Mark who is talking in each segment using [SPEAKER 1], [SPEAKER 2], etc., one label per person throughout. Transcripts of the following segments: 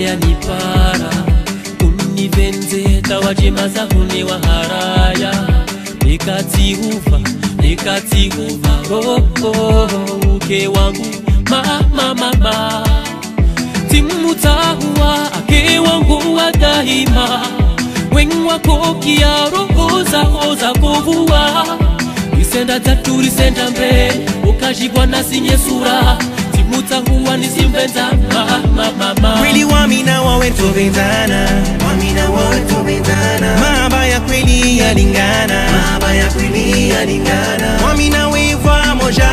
[SPEAKER 1] yanipara univenze tawajemaza hunewa haraya nikatihuva nikatihuva roho uke wangu mama mama timutahuwa ake wangu wa daima wengwako kia roho zako za kovua isenda tatu risenda mbe ukashikwa nasinye sura timutahuwa nisimvenza mama mama
[SPEAKER 2] kweli wamina wawe tupendana
[SPEAKER 3] Wamina wawe tupendana
[SPEAKER 2] mahaba ya kweli yalingana
[SPEAKER 3] Mahaba ya kweli yalingana
[SPEAKER 2] wamina weva moja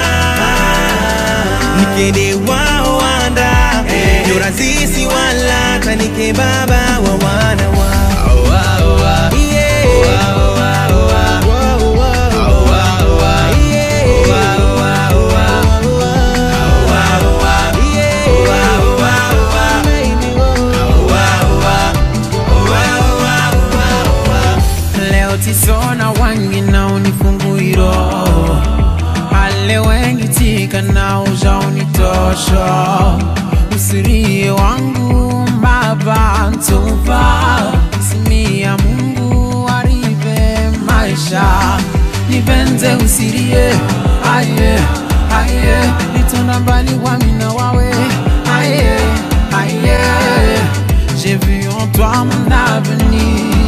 [SPEAKER 2] nikende wao wanda ndio razisi wala tanike baba wa wana wao Yeah. Wow, wow.
[SPEAKER 4] leo tisona wangi na unifunguiro ale wengi tika na uja unitosha usirie wangu baba ntupa simia mungu arive maisha nipenze usirie aye aye nitona mbali wamina wawe aye aye j'ai vu en toi mon avenir